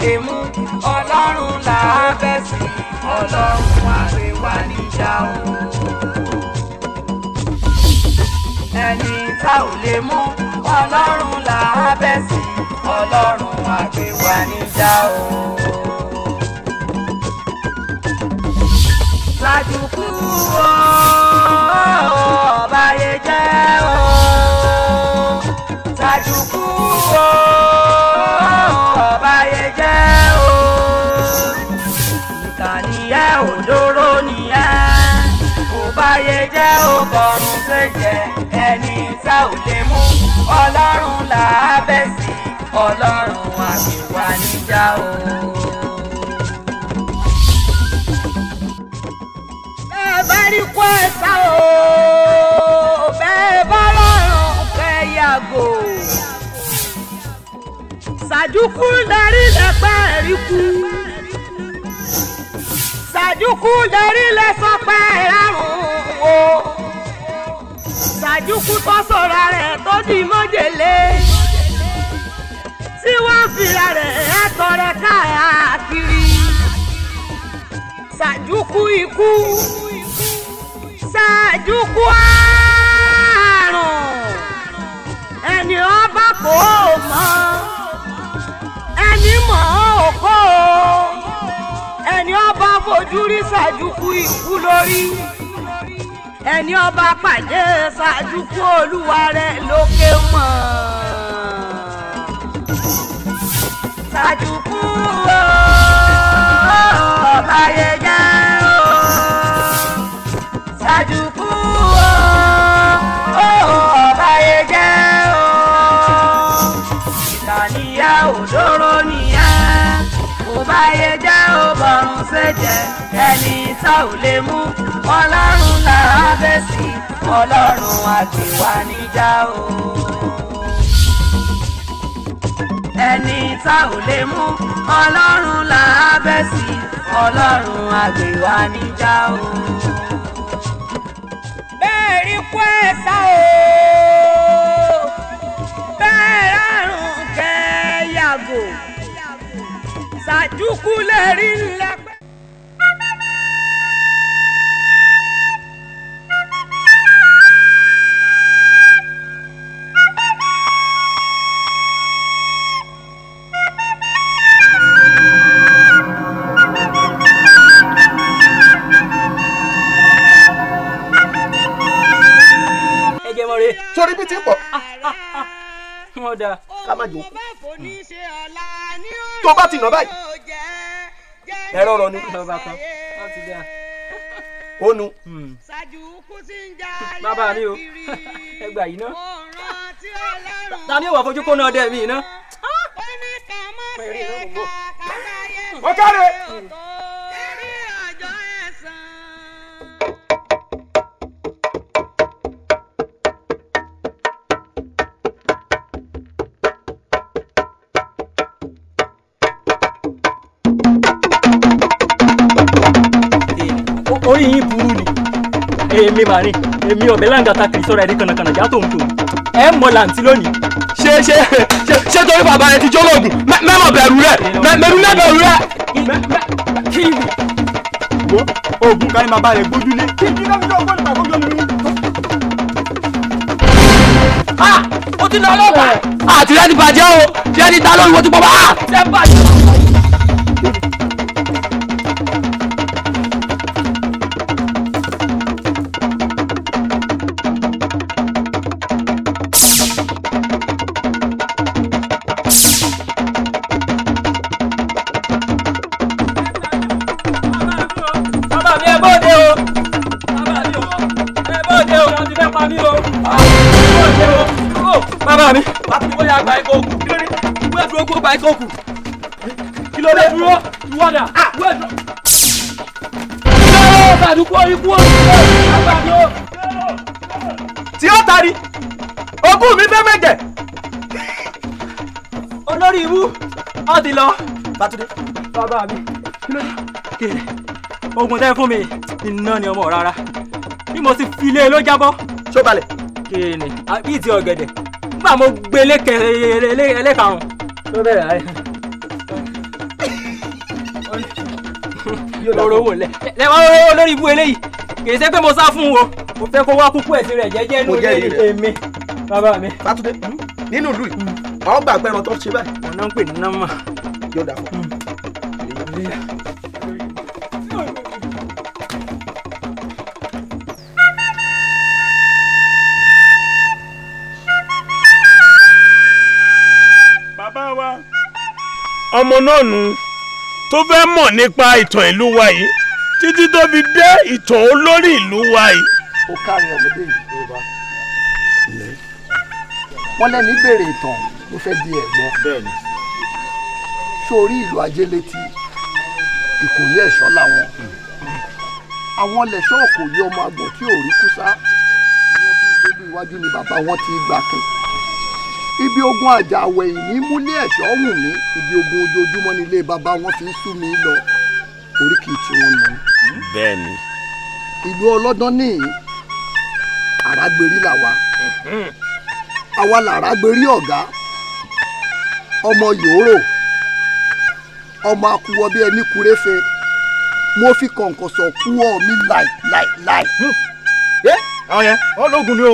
lè mú ọlọ́run là á bẹ̀ sí ọlọ́run àgbéwá níjà o. ẹni tá ò lè mú ọlọ́run là á bẹ̀ sí ọlọ́run àgbéwá níjà o. Sàdùkú o, ọba yẹ jẹ́ o. Sàdùkú o, ọba yẹ jẹ́ o. Ìkànnìyẹ òdòrò nìyẹn. Ọba yẹ jẹ́ o, bọ̀rùn ṣèjẹ́. Ẹni tá ò lè mú ọlọ́run là á bẹ̀ sí. Ọlọ́run àgbèwà níjà o. bẹ́ẹ̀ bá rí kó ẹ sá o bẹ́ẹ̀ bá rọrùn kẹ́ yàgò. sàdúkú lẹ́rí lẹ́pẹ́ rí kú. sàdúkú lẹ́rí lẹ́sọ pẹ́ rárùn o. sàdúkú tó sọ̀rọ̀ rẹ̀ tó di mọ́jèlé. tí wọ́n fìlà rẹ̀ ẹ̀tọ́ rẹ̀ káàkiri. sàdúkú ikú ṣáàjúkú àrùn ẹni ọba kò mọ ẹni mọ̀ ọ́ kó ẹni ọba fojú rí ṣáàjúkú ikú lórí ẹni ọba pàdé ṣáàjúkú olúwa rẹ̀ lókè mọ̀ ṣáàjúkú ọba yẹ jẹ́ o ṣàdùkú o ọba yẹ jẹ́ o ìkànnìyà òdòrò nìyà ọba yẹ jẹ́ o bọ̀rùn ṣèjẹ́ ẹni tá ò lè mú ọlọ́run là á bẹ̀ sí ọlọ́run àgbèwà níjà o ẹni tá ò lè mú ọlọ́run là á bẹ̀ sí ọlọ́run àgbèwà níjà o bẹ́ẹ̀ rí kú ẹ̀ sá o bẹ́ẹ̀ rárùn kẹ́ yàgò ṣàdúkú lè rí lẹ́pẹ́. ẹ jẹ́ mọ́ re. sórí bí ti pọ̀ wọ́n da. ká má jókòó tó bá ti nà báyìí ẹ̀rọ rọ ni lọ́ba kan wọ́n ti da. ó nu bàbá mi o ẹ gbà yìí ná. ta ni ó wà fojú kó náà dẹ̀ mí ná. ó káre. orí yín burú ni èmi mà ní èmi ọ̀bẹ láǹgàtà kìrì sọ́ra ẹ̀rí kànàkànà já tòun tòun ẹ mọ làǹtí lónìí. ṣé ṣé ṣé ṣé torí bàbá rẹ ti jólóògùn mẹ́mọ̀ bẹ̀rù rẹ̀ mẹ́mí mẹ́bẹ̀rù rẹ̀. kí ni wo oògùn kan ní bàbá rẹ gbójúlé kí kí ló ń jọ ọgbọ́n nípa gbójú mi. ó ti lọ ọlọ́pàá. àti rẹ ti bàjẹ́ o ṣé ẹni ta lórí wo ti pọ̀ bá. ẹ bàjẹ́. bàbá mi ẹ bóde o bàbá mi o ẹ bóde o wọ́n ti fẹ́ pa mí o bóde o o bàbá mi àti bóyá gba ẹ̀kọ́ òkú kí ló dé ìwé ìdúró kó gba ẹ̀kọ́ òkú kí ló dé dúró ìwọ́dà ìwé ìdúró. yóò sàdúkú ikú o bàbá mi o. tí ó tari ogún mi fẹ́ mẹ́jẹ̀. olórí ibú ọ ti lọ. Bátúndé bàbá mi kí ló dé kéèrè oògùn tẹ́ fún mi iná ni ọmọ rárá bí mo ti fi lé e ló jábọ́ ṣó balẹ̀. kéèrè bíi ti ọ̀gẹ̀dẹ̀ nígbà mo gbé lékè ẹlẹ́karùn-ún ló bẹ̀rẹ̀ ayé. lọ́rọ̀ owó lẹ̀ ẹ wá wọ́n lórí ibú eléyìí kì í ṣe pé mo sá fún o mo fẹ́ kó wá kúkú ẹ̀sìn rẹ̀ jẹ́jẹ́ Mo nínú jẹ́rìí ilé rẹ̀. èmi bàbá mi. Fátúndé nínú ìlú yìí àwọn gbàgbé ẹran tó ṣe báyìí wọn náà ń pè ní nọ́mà. yóò dà fún un. bàbá wa ọmọ náà nù tó fẹ́ mọ̀ nípa ìtàn ìlú wa yìí títí tó fi dé ìtàn olórí ìlú wa yìí. ó kárí ọmọdé yìí wọ́n lẹ́ni béèrè ìtàn ló fẹ́ di ẹ̀gbọ́n bẹ́ẹ̀ni sórí ìlú ajélétí ìkòyí ẹ̀ṣọ́ làwọn àwọn lẹ̀ṣọ́ òkòyí ọmọ àgbọ̀n tí ò rí kúsá wọ́n bí ìgbélú iwájú ni bàbá wọn ti gbà kìn ibi ogun àjà àwẹ̀yìn ní múlé ẹ̀ṣọ́ wù mí ibi ogun ojoojúmọ́ nílé bàbá wọn fi ń sú mi lọ oríkì tí wọ́n nù bẹ́ẹ̀ni ìlú ọlọ́dán ní àràgbèrí làwa àwa làràgbèrí ọ̀gá ọmọ yòóró ọmọ akuwọ bí ẹni kúréfe mo fi kọ̀ǹkọ̀sọ̀ kú ọ mi láì láì láì. ẹ àwọn yẹn wọn lóògùn ni o.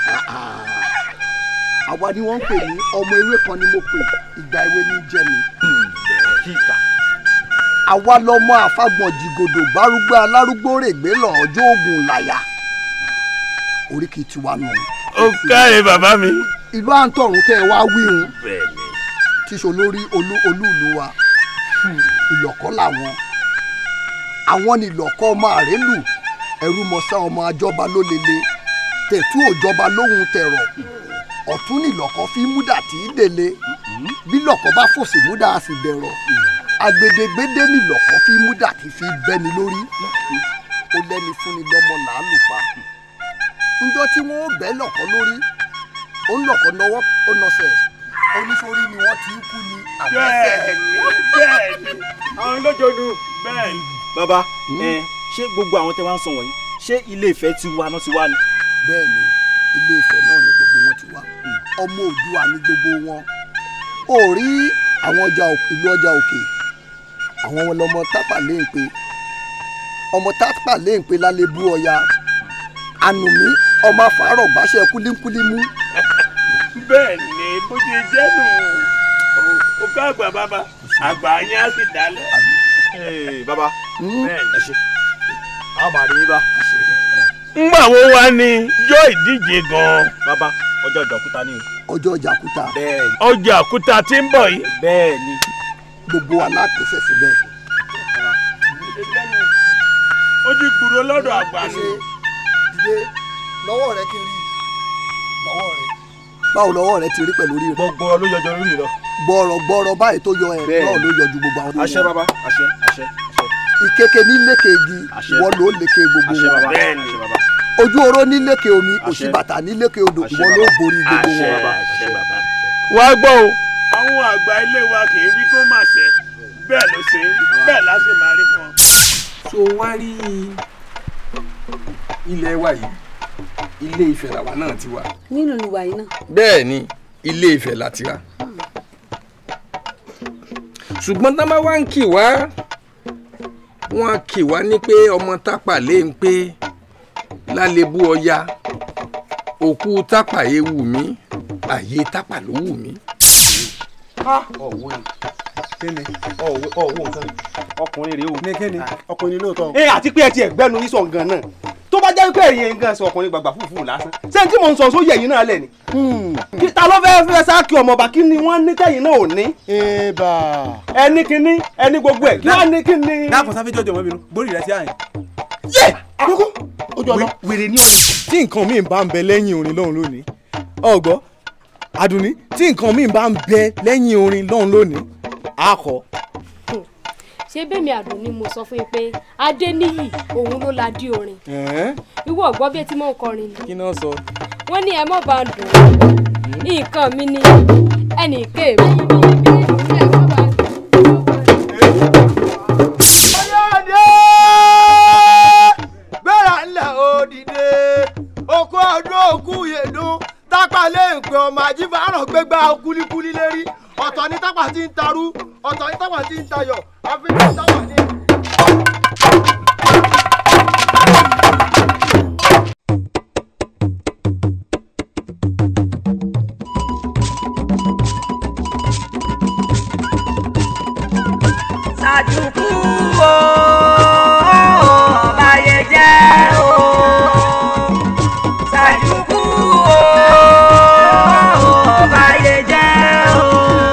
àwa ni wọ́n ń pè ní ọmọ ewé kan ni mo pè ìgbà ewé ní jẹ́ mi. kíkà àwa lọmọ àfagbọ̀n jìgòdò gbárùgbó alárúgbó règbé lọ́jọ́ ogun làyà oríkì tiwa nù. ó káre bàbá mi. ìlú àǹtọ̀run tẹ́ ẹ wá wíhun bẹ́ẹ̀ni tíṣo lórí olú olúùlú wa ìlọ̀kọ́ làwọn àwọn ni ìlọ̀kọ́ ọmọ àrélù ẹrú mọ̀sá ọmọ àjọba ló lele tẹ̀tú òjọba lóhun tẹ̀rọ̀ ọ̀tún ni ìlọ̀kọ́ fi múdà tí í délé bí lọ̀kọ́ bá fòsì múdà á sì dẹ̀rọ̀ agbedegbede ni ìlọ̀kọ́ fi múdà tí fi bẹ́ni lórí ó lẹ́ni fúnni lọ́mọ làálùpá njọ́ tí wọ́n ó bẹ́ lọ̀kọ́ lórí ó ń lọ̀kọ́ nọwọ́ ó nọsẹ̀ oníṣòrí ni wọ́n ti ń kú ni àbẹ́sẹ̀ bẹ́ẹ̀ni bẹ́ẹ̀ni àwọn lójoojú. bẹ́ẹ̀ni. bàbá ẹ ṣé gbogbo àwọn tẹ wá ń sọ wọ̀nyí ṣé ilé Ifẹ̀ ti wá náà ti wá ni. bẹ́ẹ̀ ni ilé Ifẹ̀ náà ni gbogbo wọn ti wá ọmọ Oòduà ni gbogbo wọn ó rí àwọn ọjà òk- ìlú ọjà òkè àwọn wọn lọmọ tápà léǹpe ọmọ tápà léǹpe lálẹ́ bú ọya ànùmí ọmọ àfàárọ̀ gbàṣẹ kúlíkúlímú bẹ́ẹ̀ni bó ti jẹ́ nù ó ká àgbà bàbá àgbà yẹn á sì dálẹ̀. Ee, bàbá bẹ́ẹ̀ni. àwọn màrí yín bá. ńgbà wo wá ní yọ ìdíje gan-an. bàbá ọjọ́ ìjọkúta ni o. ọjọ́ jàkúta bẹ́ẹ̀ni ọjà àkúta tí ń bọ̀ yìí. bẹ́ẹ̀ni gbogbo alápèsè síbẹ̀ ó ti gbúrò lọ́dọ̀ àgbà ni. ṣe dìde lọ́wọ́ rẹ kí n rí lọ́wọ́ rẹ báwo lọ́wọ́ rẹ ti rí pẹ̀lú rí rẹ gbogbo ló yọjọ lórí lọ. gbọ́rọ̀ gbọ́rọ̀ báyìí tó yọ ẹ̀ Bẹ́ẹ̀. náà ló yọjú gbogbo àwọn tó àṣẹ yọ. bàbá àṣẹ àṣẹ àṣẹ ìkeke ní lékè igi Àṣẹ. ìwọ ló lékè gbogbo àṣẹ wọn bàbá Bẹ́ẹ̀ni. àṣẹ bàbá ojú oró ní lékè omi Àṣẹ. òṣìbàtà ní lékè odò Àṣẹ ìwọ ló bàbá. borí gbogbo àṣẹ wọn. bàbá àṣẹ bàbá. wá gbọ́ o. àwọn àgbà ilé wa kì í wí kó má ṣe bẹ́ẹ̀ ló ṣe rí bẹ́ẹ̀ láṣẹ máa rí fún ọ. so wá rí ilé wa yìí ilé Ifẹ̀ làwa náà ti wà. nínú ìwà yìí náà bẹ́ẹ̀ ni ilé Ifẹ̀ la ti wà. ṣùgbọ́n tá a bá wá ń kì wá wọ́n á kì wá ní pé ọmọ tápà lé ń pé lálébú ọya òkú tápà yé wù mí àyè tápà ló wù mí. ọ̀wọ́ ni kíni ọ̀wọ́ ọ̀wọ́ nǹkan ọkùnrin rèé o. ní kíni ọkùnrin lóòótọ́. ẹ àti pé ẹ ti ẹgbẹ́nu yín sọ gan náà tó bá jẹ́ pé ẹ̀yin gan sọ ọkùnrin gbàgbà fúfú lásán ṣé tí mò ń sọ sóyè yín náà lẹ̀ ni. kí ta ló fẹ́ẹ́ fẹ́ sáàkì ọmọọba kí ni wọ́n ní tẹ̀yìn náà ò ní. eba ẹni kíní ẹni gbogbo ẹ̀ kí wọ́n ní kí ni. dákun sáfẹ́ jọjọ mọ́ bínú borí rẹ sí àyìn. yé àkókò ojú ọlọ. wèrè ní ọ̀nì. tí nǹkan míì bá ń bẹ lẹ́yìn orin lọ́hùn lónìí ọ̀gbọ́ àdùnní tí nǹkan míì bá ń bẹ lẹ́yìn orin lọ́hùn lónìí àkọ́ ṣé bẹ́ẹ̀mi àdùn ni mo sọ fún yín pé adéníyì òun ló la dí orin ìwọ ọ̀gbọ́n bí etí mọ̀ ń kọrin ni kí náà sọ. wọ́n ní ẹ mọ̀ bá ń dùn nǹkan mi ni ẹnì kéèmí. ọyọ́dẹ gbéra ńlẹ̀ òdìdé oko ọdún òkú yèdún tápà lè ń pè ọmọ àjíbáràn gbégbá kúlíkúlí lérí ọ̀tọ̀ ní tápà tí ń tarú ọ̀tọ̀ ní tápà tí ń tayọ̀ àfi ní tápà ní. o báyé jẹ́ o ṣàjùkú o báyé jẹ́ o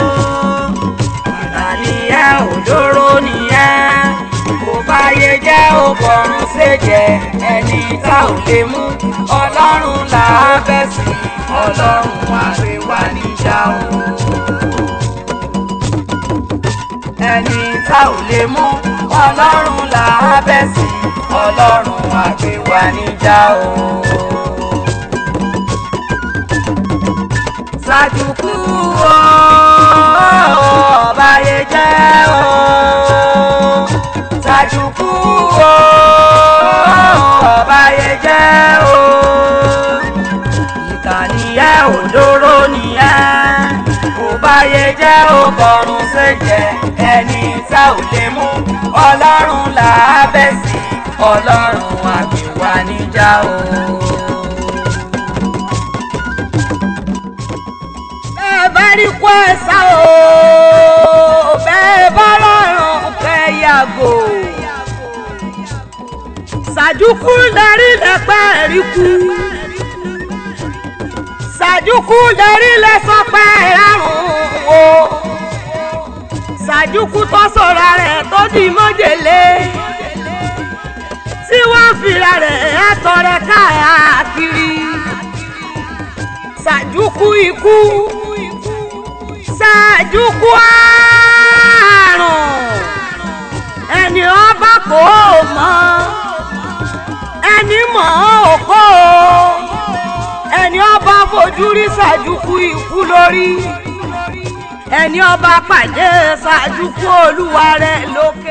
ìtàníyà òjòrò nìyẹn kò báyé jẹ́ o bọ̀rùn ṣèjẹ́ ẹni tá ò lè mú ọlọ́run là á bẹ̀ sí ọlọ́run wá gbé wá níjà o ẹni tá ò lè mú ọlọ́run là á bẹ̀ sí ọlọ́run wá gbé wá níjà o. ṣàjùkú o báyé jẹ́ o ṣàjùkú o báyé jẹ́ o ìkànnìyẹ òdòrò nìyẹn kò báyé jẹ́ o bọ̀rùn ṣèjẹ́ ẹni tá ò lè mú ọlọ́run là á bẹ̀ sí ọlọ́run àgbèwà níjà o. bẹ́ẹ̀ bá rí kó ẹ sá o bẹ́ẹ̀ bá rọrùn kẹ́ yàgò. sàdúkú lẹ́rí lẹ́pẹ́ rí kú. sàdúkú lẹ́rí lẹ́sọ̀pẹ́ rárùn o. sàdúkú tó sọ̀rọ̀ rẹ̀ tó di mọ́jèlé. tí wọ́n fìlà rẹ̀ ẹ̀tọ́ rẹ̀ káàkiri. sàdúkú ikú ṣáàjúkú àrùn ẹni ọba kò mọ ẹni mọ̀ ọ́ kó ẹni ọba fojú rí ṣáàjúkú ikú lórí ẹni ọba pàdé ṣáàjúkú olúwa rẹ̀ lókè.